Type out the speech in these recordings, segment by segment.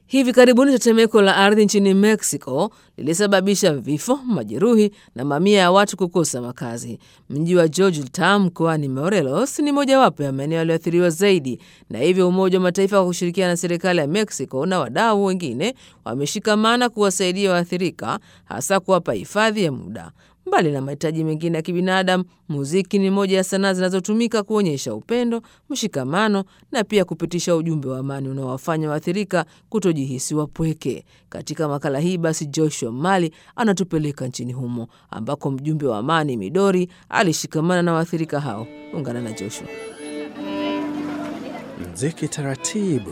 Hivi karibuni tetemeko la ardhi nchini Mexico lilisababisha vifo, majeruhi na mamia ya watu kukosa makazi. Mji wa Georgetown mkoani Morelos ni mojawapo ya maeneo yaliyoathiriwa zaidi, na hivyo Umoja wa Mataifa kwa kushirikiana na serikali ya Mexico na wadau wengine wameshikamana kuwasaidia waathirika, hasa kuwapa hifadhi ya muda. Mbali na mahitaji mengine ya kibinadamu, muziki ni moja ya sanaa zinazotumika kuonyesha upendo, mshikamano na pia kupitisha ujumbe wa amani unaowafanya waathirika kutojihisi wapweke. Katika makala hii basi, Joshua Mali anatupeleka nchini humo ambako mjumbe wa amani Midori alishikamana na waathirika hao. Ungana na Joshua. Mziki taratibu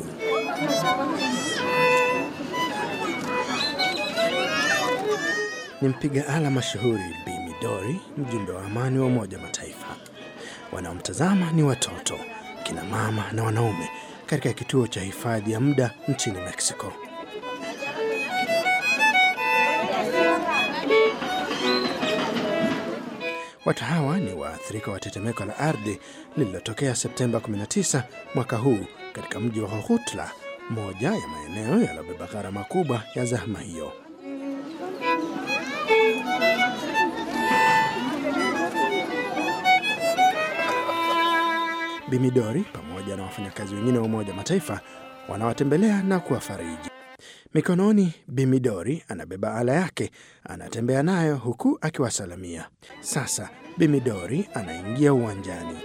ni mpiga ala mashuhuri Bi Midori, mjumbe wa amani wa Umoja wa Mataifa. Wanaomtazama ni watoto, kina mama na wanaume katika kituo cha hifadhi ya muda nchini Mexico. Watu hawa ni waathirika wa tetemeko la ardhi lililotokea Septemba 19 mwaka huu katika mji wa Jojutla, moja ya maeneo yaliyobeba gharama kubwa ya zahma hiyo. Bimidori pamoja na wafanyakazi wengine wa Umoja wa Mataifa wanawatembelea na kuwafariji. Mikononi, Bimidori anabeba ala yake, anatembea nayo huku akiwasalamia. Sasa Bimidori anaingia uwanjani.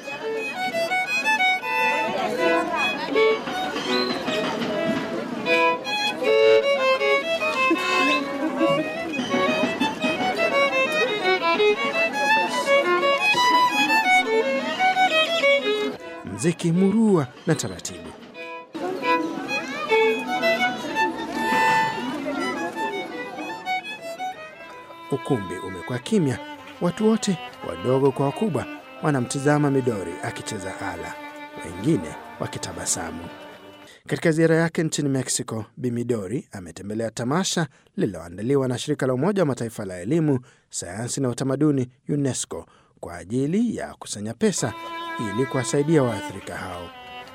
Mziki murua na taratibu. Ukumbi umekuwa kimya. Watu wote wadogo kwa wakubwa wanamtizama Midori akicheza ala, wengine wakitabasamu. Katika ziara yake nchini Mexico, Bimidori ametembelea tamasha lililoandaliwa na shirika la Umoja wa Mataifa la elimu, sayansi na utamaduni UNESCO kwa ajili ya kusanya pesa ili kuwasaidia waathirika hao.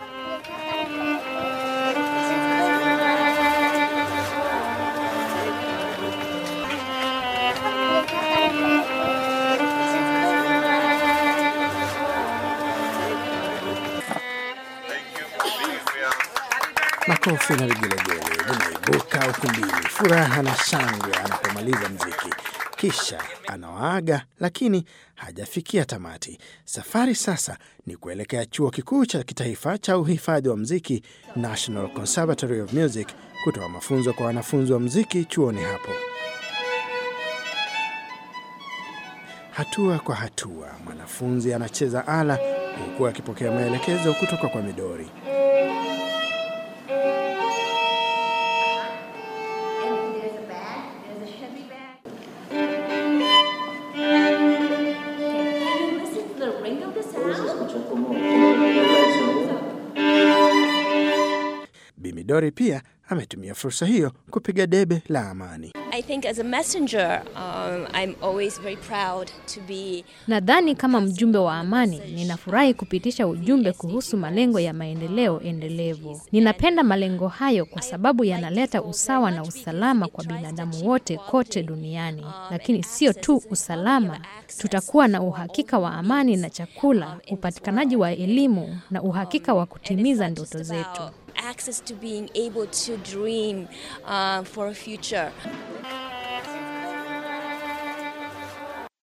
Makofi na vigelegele vinaibuka ukumbini, furaha na shangwe anapomaliza mziki. Kisha anawaaga, lakini hajafikia tamati. Safari sasa ni kuelekea chuo kikuu cha kitaifa cha uhifadhi wa mziki, National Conservatory of Music, kutoa mafunzo kwa wanafunzi wa mziki chuoni hapo. Hatua kwa hatua, mwanafunzi anacheza ala huku akipokea maelekezo kutoka kwa Midori. There's a bag, there's a heavy bag. Can you listen to the ring of the sound? Bimidori pia ametumia fursa hiyo kupiga debe la amani. I think as a messenger, um, I'm always very proud to be Nadhani kama mjumbe wa amani, ninafurahi kupitisha ujumbe kuhusu malengo ya maendeleo endelevu. Ninapenda malengo hayo kwa sababu yanaleta usawa na usalama kwa binadamu wote kote duniani. Lakini sio tu usalama, tutakuwa na uhakika wa amani na chakula, upatikanaji wa elimu na uhakika wa kutimiza ndoto zetu. access to being able to dream uh, for a future.